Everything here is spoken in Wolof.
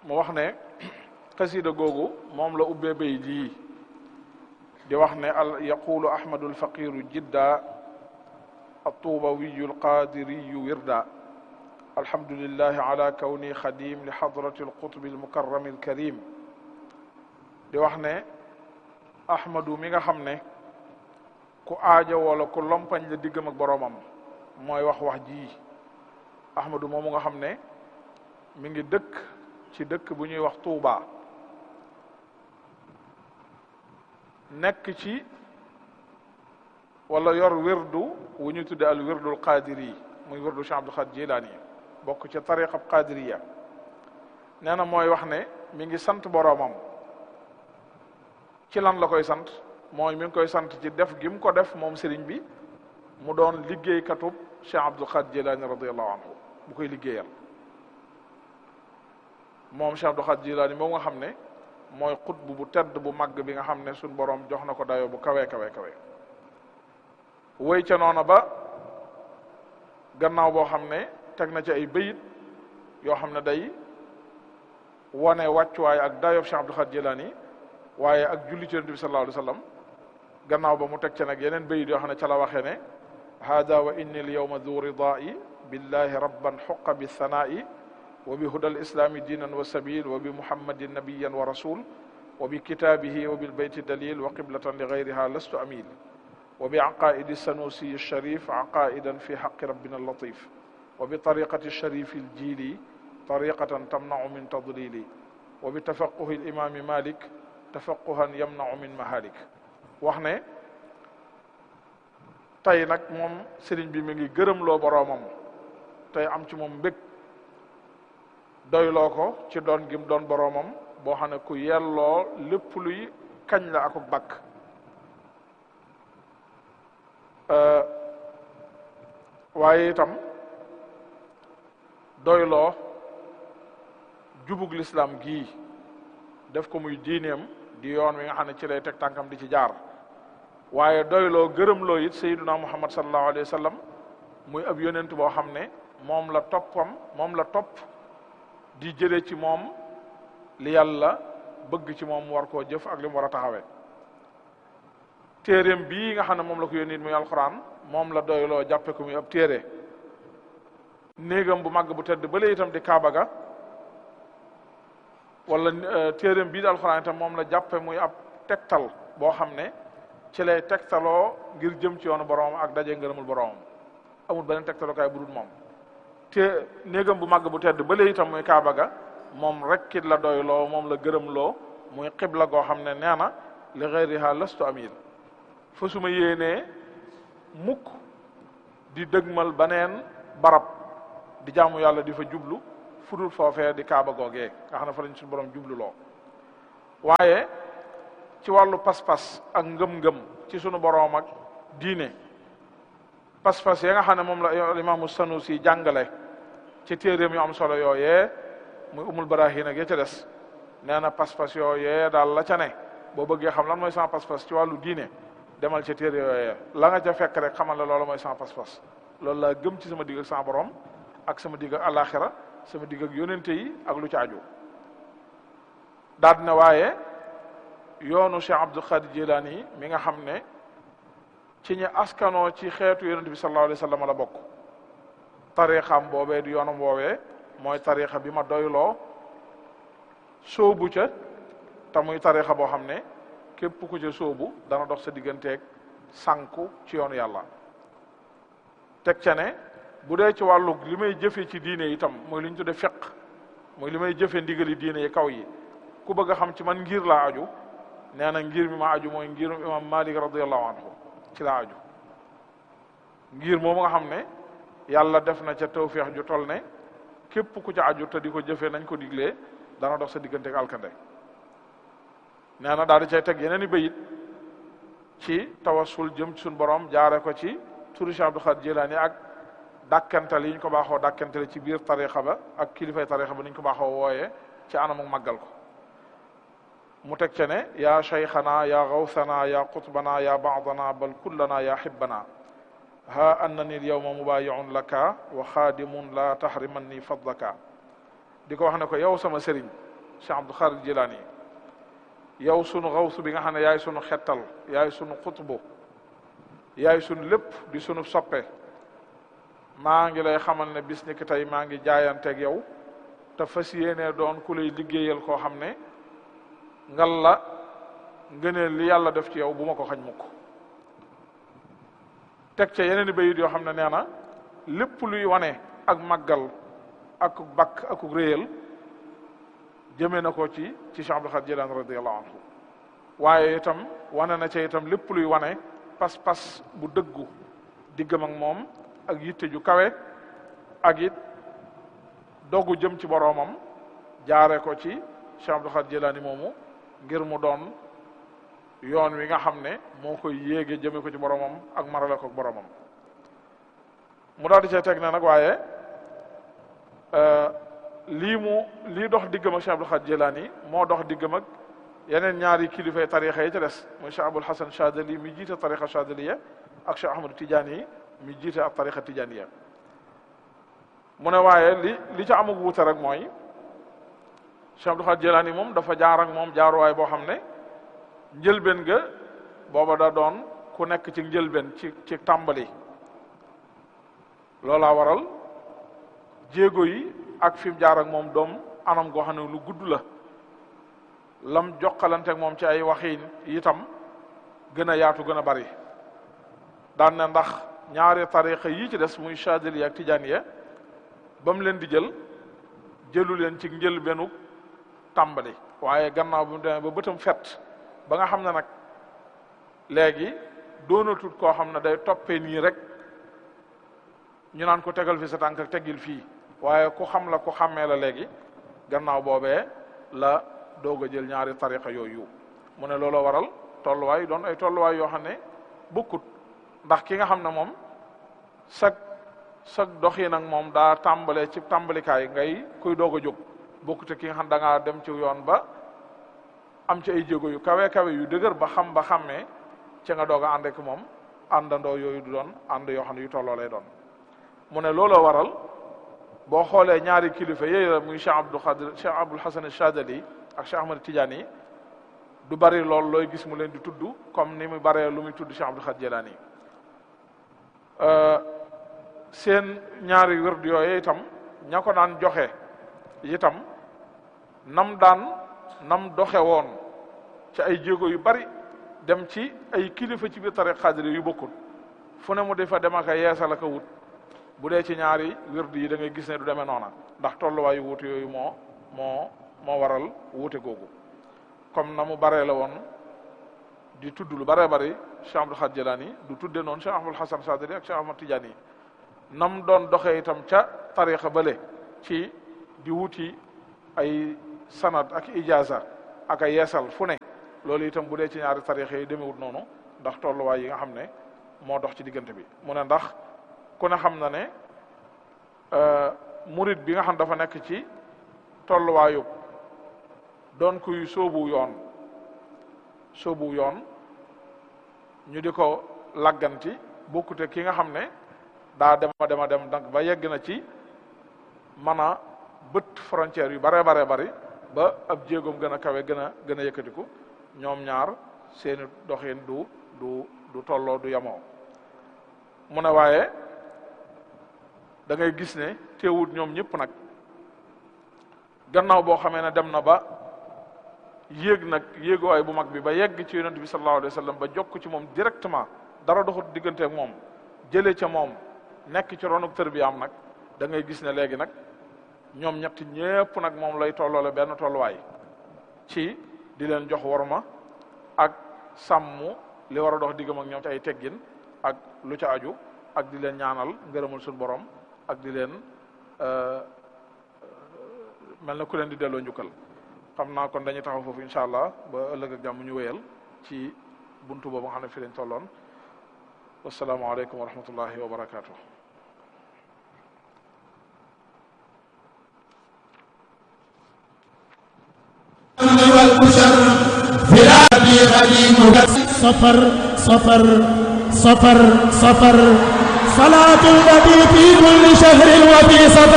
mu wax ne xasida googu moom la ubbee bay jii di wax ne al yaqulu ahmadu alfaqiru jidda الطوبوي القادري وردا الحمد لله على كوني خديم لحضرة القطب المكرم الكريم di wax ne ahmadu mi nga xam ne ku aaja wala ku lompañ la diggam ak boroomam mooy wax wax ji ahmadu moomu nga xam ne mi ngi dëkk ci dëkk bu ñuy wax Tuuba nekk ci wala yor wirdu wu ñu tudde al wirdul qadiri muy wirdu Cheikh Abdul Xaadir Jilaani bokk ci tariqa qadiriya nee na mooy wax ne mi ngi sant boroomam ci lan la koy sant mooy mi ngi koy sant ci def gi mu ko def moom sëriñ bi mu doon liggéeykatub Cheikh Abdul Xaadir Jilaani radiallahu anhu bu koy liggéeyal moom Cheikh Abdul Xaadir Jilaani moom nga xam ne mooy xutbu bu tedd bu màgg bi nga xam ne suñ boroom jox na ko dayoo bu kawe kawe kawe woy ca noona ba gannaaw boo xam ne teg na ci ay bayit yoo xam ne day wane wàccuwaay ak dayob Cheikh Abdul Xaadir Jilaani waaye ak julli ci Yonent bi sallallahu alayhi wa sallam gannaaw ba mu teg ca nag yeneen bayit yoo xam ne ca la waxee ne hada wa inni al yawma du ridaa'i billahi rabban xuqa bi sanaa'i wa bi huda al islami diinan wa sabil wa bi muhammadin nabiyan wa rasul wa bi kitaabihi wa bil bayti dalil wa qiblatan li gayriha lastu amil وبعقائد السنوسي الشريف عقائدا في حق ربنا اللطيف وبطريقة الشريف الجيلي طريقة تمنع من تضليل وبتفقه الإمام مالك تفقها يمنع من مهالك وحنا tey nag moom sëriñ bi mi ngi gërëm loo boroomam tey am ci moom mbég doyloo ko ci doon gim doon boroomam boo xam ne ku yelloo lépp luy kañ la akuk bakk waaye itam doyloo jubug lislaam gii def ko muy diineem di yoon wi nga xam ne ci lay teg tànkam di ci jaar waaye doyloo gërëmloo it sayyiduna muhammad sallallahu alayhi wa sallam muy ab yonent boo xam ne moom la toppam moom la topp di jële ci moom li yàlla bëgg ci moom war koo jëf ak li mu war a taxawee téeréem bii nga xam ne moom la ko yónni muy alxuraan moom la doyloo jàppe ko muy ab téere néegam bu màgg bu tedd bële itam di kaaba ga wala téeréem bii di alxuraan itam moom la jàppe muy ab tegtal boo xam ne ci lay tegtaloo ngir jëm ci yoonu boroom ak daje ngërëmul boroomam amul beneen tegtalookaay bu dul moom te néegam bu màgg bu tedd bële itam muy kaaba ga moom rek it la doyloo moom la gërëmloo muy xibla goo xam ne nee na li gayriha lastu amil fa suma yéenee mukk di dëgmal baneen barab di jaamu yàlla di fa jublu fudul foofee di kaaba googee nga xam ne fa lañ suñu borom jublu loo waaye ci wàllu pas-pas ak ngëm-ngëm ci sunu borom ak diine pas-pas ya nga xam ne moom la imaamu Sanusi jàngale ci téeréem yu am solo yooyee muy umul barahin ak ya ca des nee na pas-pas yooyee daal la ca ne boo bëggee xam lan mooy sama pas-pas ci wàllu diine demal ca téere yooyee la nga ca fekk rek xamal la loolu mooy sama pas-pas loolu laa gëm ci sama digg ak sama borom ak sama digg ak alaxira sama digg ak yonente yi ak lu ci aju daal dina waaye yoonu Cheikh Abdul Xaadir Jilaani mi nga xam ne ci ñi askanoo ci xeetu yonente bi sallallahu alayhi wa sallam la bokk tariixam boobee di yoonam woowee mooy tariixa bi ma doyloo sóobu ca te muy tariixa boo xam ne képp ku ca sóobu dana dox sa digganteeg sànku ci yoonu yàlla teg ca ne bu dee ci wàllu li may jëfe ci diine itam mooy li ñu tudde fiq mooy li may jëfe ndigali diine yi kaw yi ku bëgg a xam ci man ngir laa aju nee na ngir mi ma aju mooy ngirum imam malik radiallahu anhu ci laa aju ngir moomu nga xam ne yàlla def na ca tawféex ju toll ne képp ku ca aju te di ko jëfee nañ ko diglee dana dox sa digganteeg alkande nee na daal di cay teg yeneen i bayit ci tawassul jëm ci suñu borom jaare ko ci turi Cheikh Abdul Xaadir Jilaani ak dàkkantal yi ñu ko baaxoo dàkkantale ci biir tarixa ba ak kilifay tarixa ba ni ñu ko baaxoo wooyee ci anamu màggal ko mu teg ca ne yaa cheikhana yaa gawsana yaa qutbana yaa baadana bal kullana yaa hibbana ha annani l yawma mubayiun laka wa xaadimun la tahrimanni fadlaka di ko wax ne ko yow sama sëriñ Cheikh Abdul Xaadir Jilaani yow sunu xawsu bi nga xam ne yaay sunu xettal yaay sunu xutbu yaay sunu lépp di sunu soppe maa ngi lay xamal ne bis ni ki tey maa ngi jaayanteeg yow te fas yéenee doon ku lay liggéeyal koo xam ne ngal la ngëneel li yàlla def ci yow bu ma ko xañ mukk teg ca yeneen i bayit yoo xam ne nee na lépp luy wane ak màggal ak bakk ak réyal jëmee na ko ci ci Cheikh Abdul Xaadir Jilaani radiyallahu anhu waaye itam wane na ca itam lépp luy wane pas-pas bu dëggu diggam ak moom ak yitte ju kawe ak it dogu jëm ci boroomam jaare ko ci Cheikh Abdul Xaadir Jilaani moomu ngir mu doon yoon wi nga xam ne moo koy yéege jëme ko ci boroomam ak marale ko boroomam mu daal di cee teg na nag waaye lii mu lii dox diggam ak Cheikh Abdul Xaadir Jilaani moo dox diggam ak yeneen ñaari kilifay tarixa yi ca des muy Cheikh Abul Hasan Chadali mi jiite tarixa Chadaliya ak Cheikh Ahmadu Tijaani yi mi jiite ak tarixa Tijaaniya mu ne waaye li li ca amug wuute rek mooy Cheikh Abdul Xaadir Jilaani moom dafa jaar ak moom jaaruwaay boo xam ne njëlbeen ga booba da doon ku nekk ci njëlbeen ci ci tàmbali loolaa waral jéego yi ak fi mu jaar ak moom doom anam goo xam ne lu gudd la lam jokkalante ak moom ci ay waxiin itam gën a yaatu gën a bari daan na ndax ñaari tariqa yi ci des muy Chadili ak Tijaaniya ba mu leen di jël jëlu leen ci njëlbeenu tàmbali waaye gannaaw bi mu demee ba bëtam fet ba nga xam ne nag léegi doonatut koo xam ne day toppee nii rek ñu naan ko tegal fi sa tànk ak teggil fii waaye ku xam la ku xàmmee la léegi gannaaw boobee la doog a jël ñaari tariqa yooyu mu ne looloo waral tolluwaay doon ay tolluwaay yoo xam ne bokkut ndax ki nga xam ne moom sag sag doxi nag moom daa tàmbalee ci tàmbalikaay ngay kuy doog a jóg bokkute ki nga xam da ngaa dem ci yoon ba am ci ay jéego yu kawe kawe yu dëgër ba xam ba xàmmee ci nga doog a ànd ak moom àndandoo yooyu du doon ànd yoo xam ne yu tolloo lay doon mu ne looloo waral boo xoolee ñaari kilifa yooyu la muy Cheikh Abdul Xaadir Cheikh Abul Hasan Chadali ak Cheikh Ahmad Tidiane du bari lool looy gis mu leen di tudd comme ni mu baree lu muy tudd Cheikh Abdul Xaadir Jilaani seen ñaari wërd yooyu itam ña ko daan joxe itam nam daan nam doxe woon ci ay jéego yu bari dem ci ay kilifa ci biir tariq xaadir yu bokkul fu ne mu defa dem ak a yeesal ak a wut bu dee ci ñaari wërd yi da ngay gis ne du demee noona ndax tolluwaayu wuute yooyu moo moo moo waral wuute googu comme na mu baree la woon di tudd lu baree bari Cheikh Abdul Xaadir Jilaani du tudde noonu Cheikh Ahmadul Hasan Sadili ak Cheikh Ahmad Tijaani yi nam doon doxee itam ca tariqa bële ci di wuti ay sanad ak ijaza ak ay yeesal fu ne loolu itam bu dee ci ñaari tariqa yi demewut noonu ndax tolluwaay yi nga xam ne moo dox ci diggante bi mu ne ndax ku ne xam na ne murid bi nga xam dafa nekk ci tolluwaayu doon kuy sóobu yoon sóobu yoon ñu di ko lagganti bokkute ki nga xam ne daa dema dema dem donc ba yegg na ci mën a bët frontière yu bare bare bari ba ab jéegoom gën a kawe gën a gën a yëkkatiku ñoom ñaar seeni doxin du du du tolloo du yamoo mu ne waaye da ngay gis ne teewut ñoom ñëpp nag gannaaw boo xamee ne dem na ba yéeg nag yéeguwaay bu mag bi ba yegg ci yonent bi sallallahu alayhi wa sallam ba jokk ci moom directement dara doxut diggante ak moom jëlee ca moom nekk ci ronuk tër bi am nag da ngay gis ne léegi nag ñoom ñett ñépp nag moom lay tolloole benn tolluwaay ci di leen jox worma ak sàmm li war a dox diggam ak ñoom ci ay teggin ak lu ca aju ak di leen ñaanal ngërëmal suñu borom ak di leen mel na ku leen di delloo njukkal xam naa kon dañuy taxaw foofu incha allah ba ëllëg ak jàmm ñu wéyal ci buntu boobu nga xam ne fi lañ tolloon wasalaamaaleykum wa rahmatullahi wa barakaatu. صفر صفر صفر صفر صلاة النبي في كل شهر وفي صفر